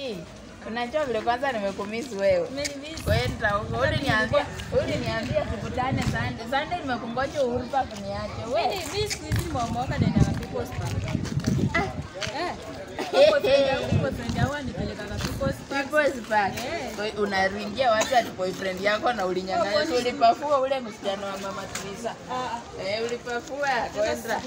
Julie, unajua vile kwanza nimekumisi wewe. Kwenda huko. Uliniambia, uliniambia tukutane Sunday. Sunday nimekungoja Uhuru Park niache. Wewe. Mimi siku hizi nimeomoka naenda na People's Park. Eh. People's Park. Eh. Wewe Unaringia watu ati boyfriend yako na ulinyang'anya. Si ulipafua ule msichana wa mama Teresa. Eh, ulipafua kwenda.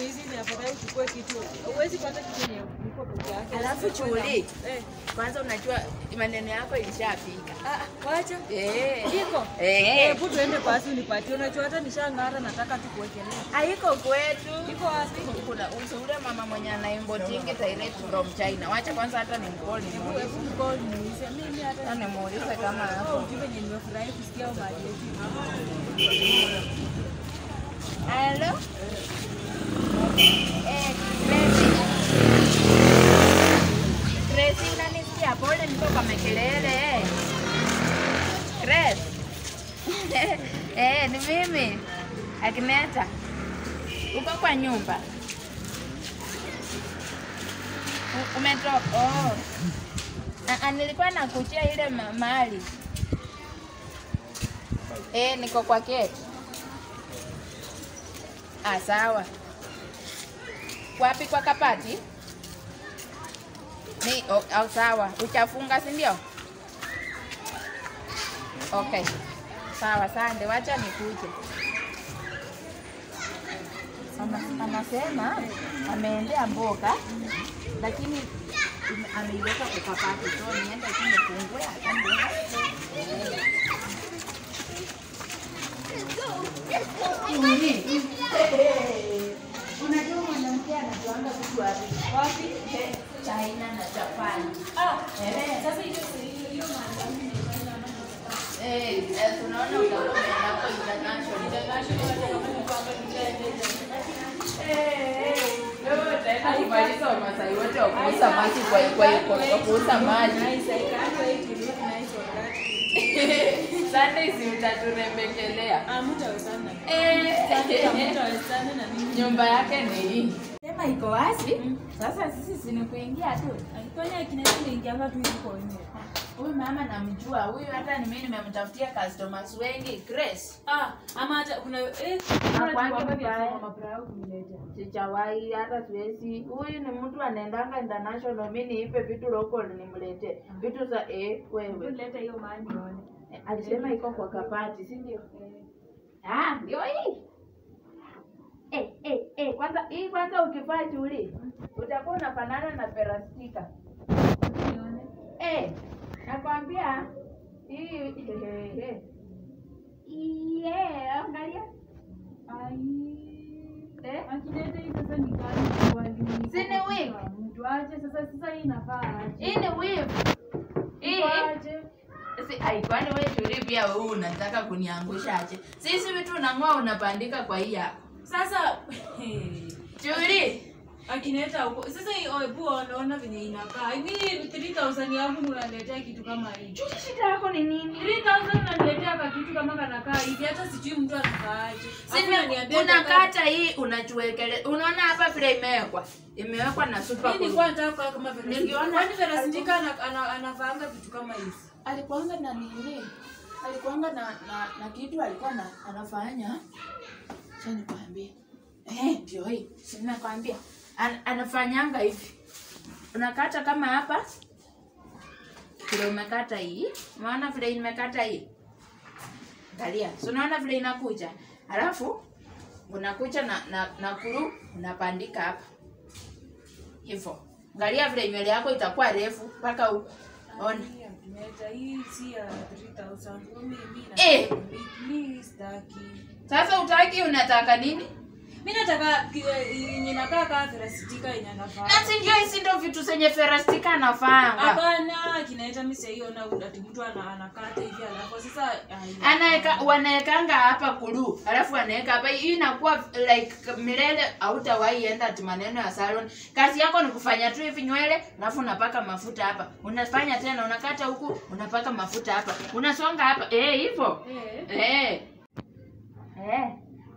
Alafu Chuli, kwanza unajua maneno yako ilishafika. Eh. Iko? Eh. Hebu tuende basi unipatie. Unajua hata nishang'ara nataka tukuwekelee. Haiko kwetu. Iko wapi? Kuna ule mama mwenye anaimbotingi direct from China. Wacha kwanza hata nimcall Hebu nimuulize. hebu mcall niulize. Mimi hata Hata nimuulize kama hapo. ujumbe yenye nimefurahi kusikia mahali yetu. Hello? Eh, Gracie. Gracie, unanisikia? Pole niko kwa makelele. Grace. Eh, ni mimi. Agneta. Uko kwa nyumba? U- Umetoka? Oh. Ah, ah, nilikuwa nakuchia ile ma- mali. Eh, niko kwa keti. Ah, sawa. Wapi kwa kapati? Ni oh, oh, sawa. Uchafunga si ndio? Okay. Sawa, sande. Wacha nikuje. Ana- Anasema ameendea mboga lakini ime- ameiweka kwa kapati, so niende tu nifungue atambuka. Unajua mwanamke anajuanga vitu wapi? Wapi? China na Japan. Ah, Eh. sasa hiyo hiyo mahali Eh, eh, tunaona utakuwa umeenda hapo international. International Eh, eh, leo utaenda kumaliza Wamasai wote wa kuuza maji kwa kwa kwa kwa kuuza maji. Nice, I can't wait to look nice on that. Sunday si utaturembekelea. Ah, mtawezana. Eh, Mtawezana na mimi. nyumba yake ni hii. Sema iko wazi. Sasa sisi si ni kuingia tu. Alifanya akinaenda ingianga tu yuko nje. Huyu mama namjua. Huyu hata ni mimi nimemtafutia customers wengi. Grace. Ah, ama hata kuna eh Hakuangi kuna kiwamba mbaya. vya mama Brau kumleta. Sijawahi hata siwezi. Huyu ni mtu anaendanga international, mimi niipe vitu local nimlete vitu za eh, Hebu wewe leta hiyo mahali nione. Eh, alisema iko kwa kapati, si ndio? Ah, ndio hii. Eh, eh, eh, kwanza hii kwanza ukivaa chuli utakuwa unafanana na perastika. Nione. Eh, nakwambia hii eh, eh. Yeah, angalia. Ai. Eh? Akileta hii sasa ni gani wali? Si ni wig? Mtu aje sasa sasa hii inafaa aje? Hii ni weave. Hii Iko aje? Si, ai, kwani wewe Chuli pia wewe unataka kuniangusha aje? Sisi vitu unang'oa unapandika kwa hii yako. Sasa Chuli, akineta huko sasa hii hebu unaona venye inakaa. Mimi 3000 yangu unaletea kitu kama hii. Chuli shida yako ni nini? 3000 unaniletea ka kitu kama kanakaa hivi hata sijui mtu anakaaje. Si Alafu unaniambia ni- unakata hii unachuekele. Unaona hapa vile imewekwa. Imewekwa na super Mimi glue. nilikuwa nataka kwa kama vile Ningeona- kwani vile sindika ana- ana- anafaanga vitu kama hizi. Alikuanga na nini? Alikuanga na na, na kitu alikuwa na, anafanya. Acha nikwambie. Eh, ndio hii. Si nakwambia. An, anafanyanga hivi. Unakata kama hapa. Vile umekata hii. Unaona vile imekata hii? Angalia. Si unaona vile inakuja? Alafu unakuja na na, na kuru unapandika hapa. Hivyo. Angalia vile nywele yako itakuwa refu mpaka huko. Ona. Hii ya Akineta, hii si ya 3000. Mimi mimi Eh. mimi sitaki. Sasa utaki unataka nini? Mimi nataka ki- yenye nakaa kama vile sindika yenye anafaa. Na si ndio hizi ndio vitu zenye ferastika anafanga. Hapana, kinaita mimi saiona ati mtu ana anakata hivi alafu sasa ai, Anaeka wanaekanga hapa kulu, alafu anaeka hapa. Hii inakuwa like milele hautawahi enda ati maneno ya salon. Kazi yako ni kufanya tu hivi nywele, alafu unapaka mafuta hapa. Unafanya tena unakata huku, unapaka mafuta hapa. Unasonga hapa. Eh, hivyo. eh Eh. Eh.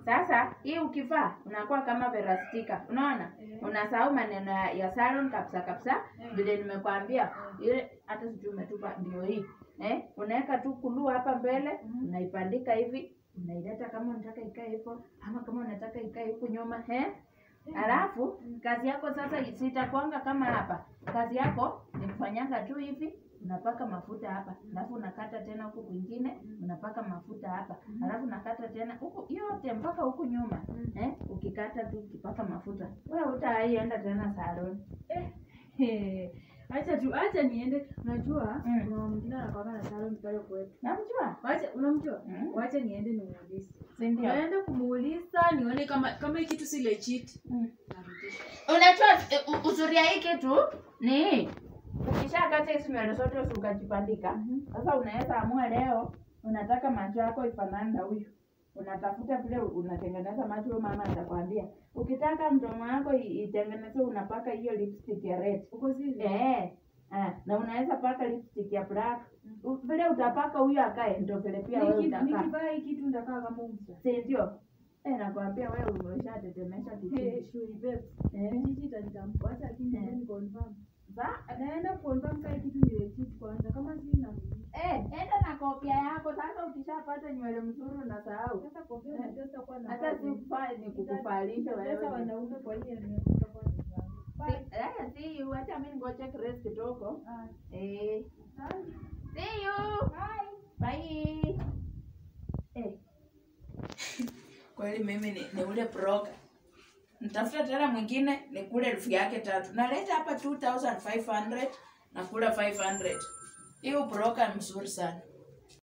Sasa hii ukivaa unakuwa kama verastika, unaona? Eh. Unasahau maneno ya, ya salon kabisa kabisa, Eh. vile nimekwambia ile, hata sijui umetupa, ndio hii eh, unaweka tu kuluu hapa mbele, Mhm. unaipandika hivi, unaileta kama unataka ikae hivyo, ama kama unataka ikae huku nyuma eh. Alafu kazi yako sasa sitakwanga kama hapa. Kazi yako ni kufanyanga tu hivi, unapaka mafuta hapa, alafu unakata tena huku kwingine, unapaka mafuta hapa, alafu unakata tena huku yote mpaka huku nyuma eh, ukikata tu ukipaka mafuta, wewe utaienda tena salon. Eh, acha tu acha niende unajua Mm. kuna mwingine anakwanga na salon pale kwetu Namjua wacha unamjua Mm. wacha niende nimuulize si ndio? naenda kumuuliza nione kama kama hii kitu si legit Mm. narudisha Unajua eh, u- uzuri ya hii kitu ni ukishakata hizi nywele zote ukajipandika, sasa unaweza amua leo unataka macho yako ifanane na huyu, unatafuta vile unatengeneza macho. Huyo mama atakwambia ukitaka mdomo wako i- itengenezwe, unapaka hiyo lipstick ya red uko zile eh, ah, na unaweza paka lipstick ya black. U- Vile utapaka huyo akae, ndio vile pia wewe Niki- utakaa, nikivaa hii kitu ndakaa kama msa si ndio? Eh, nakwambia wewe umeshatetemesha Hey, kichini shuri babe. eh. Jiji itanitambua. Acha lakini Eh. niende ni confirm. Sa- Naenda confirm kama hii kitu ni legit kwanza kama si na Eh, enda na kopia yako sasa. Ukishapata nywele mzuri unasahau. sasa kofia Eh. unajua sitakuwa na Hata si kufaa ni kukufalisha Sasa wewe. wanaume kwa hiyo ni tutakuwa ni Si- Eh, see you. Acha mimi ngoje Grace kidogo. Ah, Eh, asante. see you. Bye. Eh. Kweli mimi ni, ni ule broker. Nitafuta tena mwingine nikule elfu yake tatu. Naleta hapa 2500 na kula 500. Hiyo broker mzuri sana.